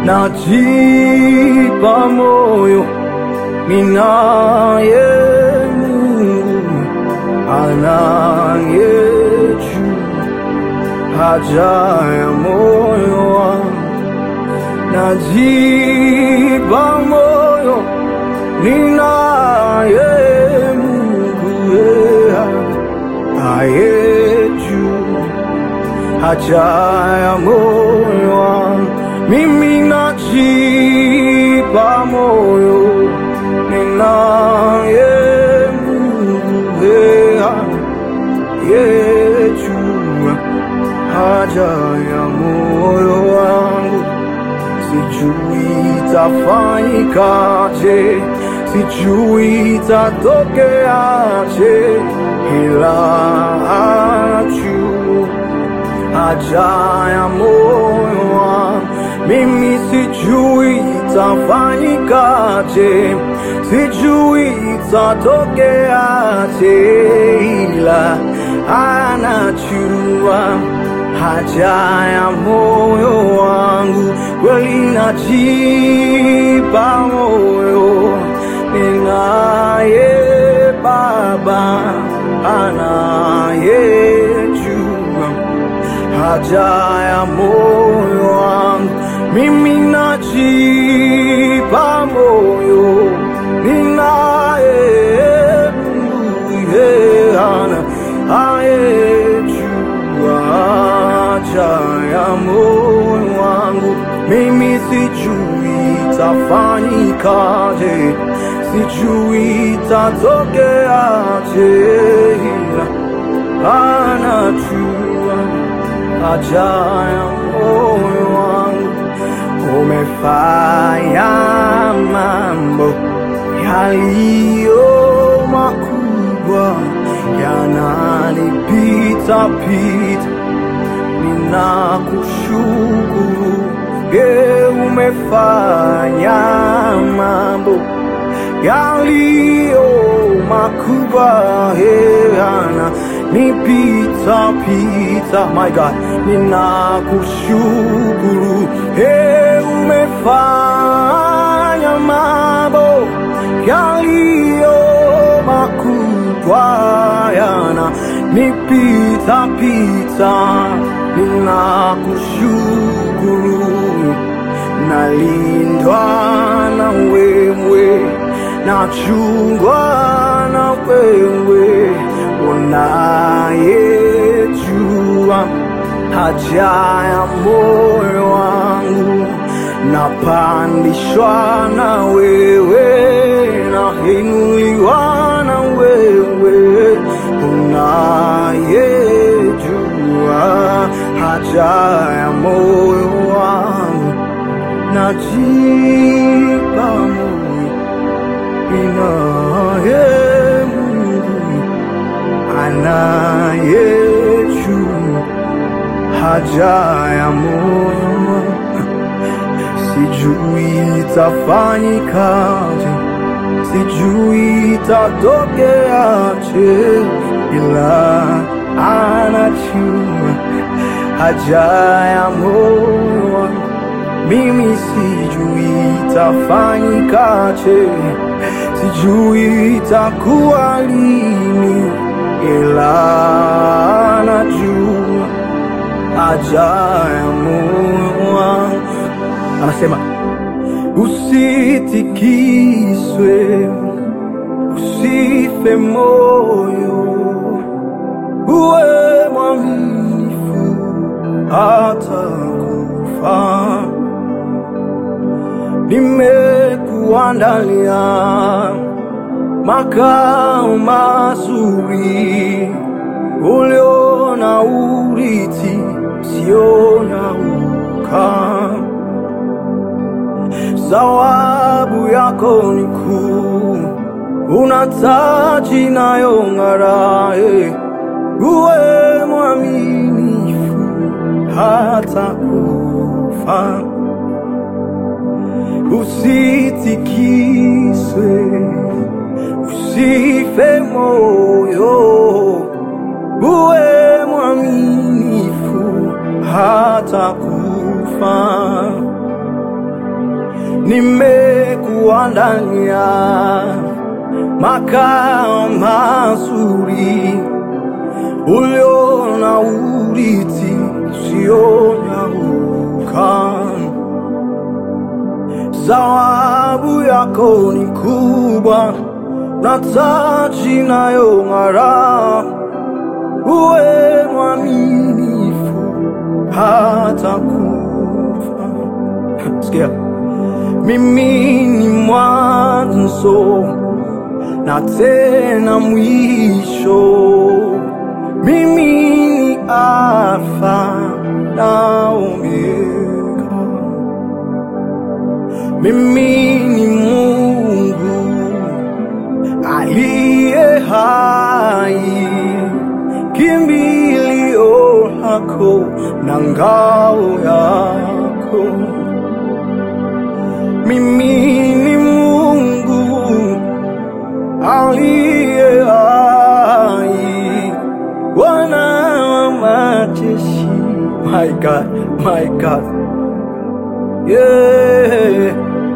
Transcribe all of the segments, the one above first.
najipa moyo, ninaye Mungu anayejua haja ya moyo wangu, najipa moyo, ninaye Mungu yeye ayejua haja ya moyo wangu, mimi najipa moyo, ninaye Mungu yeye yejua haja ya moyo wangu, sijui itafanyikaje, sijui itatokeaje, ila anajua haja ya moyo wangu, mimi sijui itafanyikaje, sijui itatokeaje, ila anajua haja ya moyo wangu, kweli najipa moyo, ninaye Baba anayejua haja ya moyo wangu, mimi najipa moyo, ninaye Mungu yeye ana ayejua haja ya moyo wangu, mimi sijui itafanyikaje, sijui itatokeaje, ila anajua haja ya moyo wangu. Umefanya mambo yaliyo makubwa, yananipita pita, ninakushukuru. Ye, umefanya mambo yaliyo makubwa, ye, yananipita pita. My God, ninakushukuru. Ye, umefanya mambo yaliyo makubwa yana nipita pita, ninakushukuru, nalindwa na wewe, nachungwa na wewe, unayejua haja ya moyo wangu, napandishwa na wewe, nainuliwa na wewe, unayejua haja ya moyo wangu, najipa moyo, inaye Mungu anayejua haja ya moyo wangu. Sijui itafanyikaje, sijui itatokeaje, ila anajua haja ya moyo wangu. Mimi sijui itafanyikaje, sijui itakuwa lini, ila anajua haja ya moyo wangu. Anasema usitikiswe, usife moyo, uwe mwaminifu hata kufa. Nimekuandalia makao mazuri, uliona urithi usionyauka. Zawabu yako ni kuu, una taji inayong'ara. eh. Uwe mwaminifu hata kufa, usitikiswe, usife moyo, uwe mwaminifu hata kufa. nimekuandalia makao mazuri ulio na urithi usionyauka. Zawabu yako ni kubwa na taji inayong'ara. Uwe mwaminifu hata kufa. Sikia, mimi ni mwanzo na tena mwisho. Mimi ni Alfa na Omega. Mimi ni Mungu aliye hai, kimbilio lako na ngao yako. Mimi ni Mungu aliye hai, Bwana wa majeshi. My God, my God, yeah.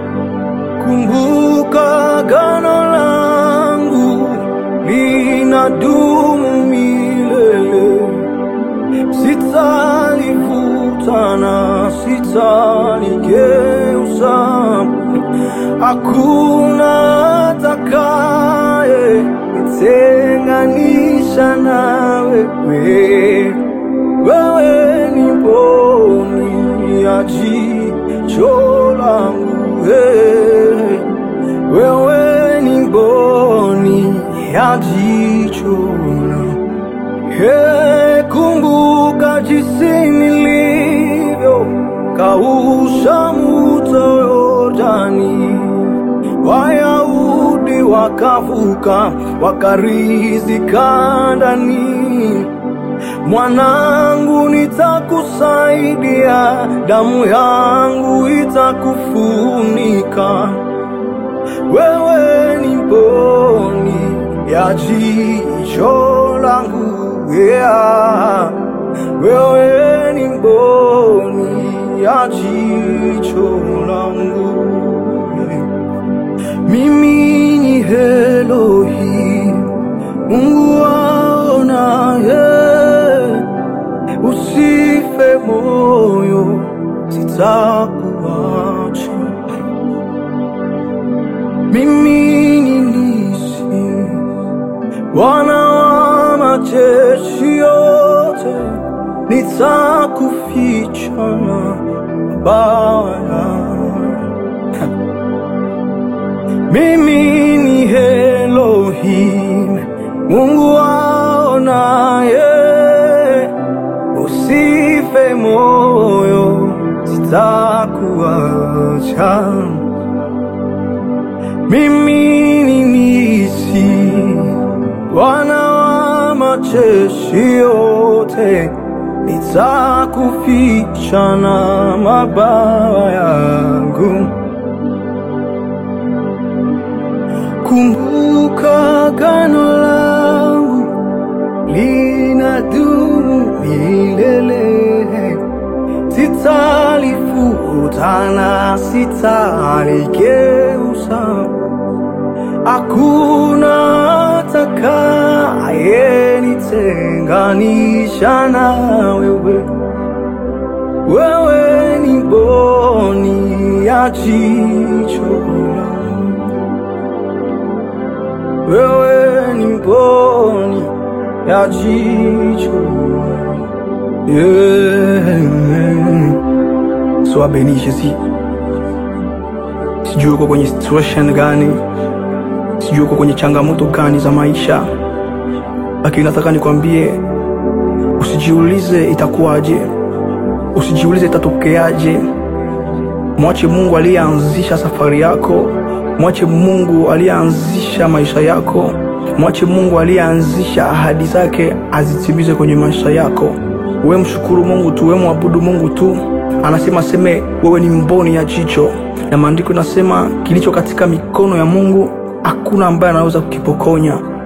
Kumbuka gano langu linadumu milele, sitalifuta na sitaligeuza. Hakuna atakaye nitenganisha na wewe. Wewe ni mboni ya jicho langu eh. Wewe ni mboni ya jicho langu Hey, kumbuka jinsi nilivyo kausha mto Yordani, Wayahudi wakavuka wakarizika ndani. Mwanangu, nitakusaidia, damu yangu itakufunika. Wewe ni mboni ya jicho langu, yeah. Wewe ni mboni ya jicho langu. Mimi ni Elohim, Mungu waonaye. Usife moyo, sitakuacha. Mimi ni nisi, Bwana wa majeshi yote, nitakuficha na mabawa yako. Mimi ni Elohim, Mungu waonaye. Usife moyo, sitakuacha. Mimi ni nisi, Bwana wa majeshi yote, nitakuficha na mabawa yangu. Kumbuka gano langu linadumu milele, sitalifuta na sitaligeuza. Hakuna atakaye nitenganisha na wewe. Wewe ni mboni ya jicho langu. Wewe ni mboni ya jicho langu. yeah. Sois béni Jésus. Sijui uko kwenye situation gani, sijui uko kwenye changamoto gani za maisha, lakini nataka nikwambie, usijiulize itakuwaje, usijiulize itatokeaje. Mwache Mungu aliyeanzisha safari yako, mwache Mungu aliyeanzisha maisha yako, mwache Mungu aliyeanzisha ahadi zake azitimize kwenye maisha yako. We mshukuru Mungu tu, we mwabudu Mungu tu. Anasema seme wewe ni mboni ya jicho, na maandiko inasema kilicho katika mikono ya Mungu hakuna ambaye anaweza kukipokonya.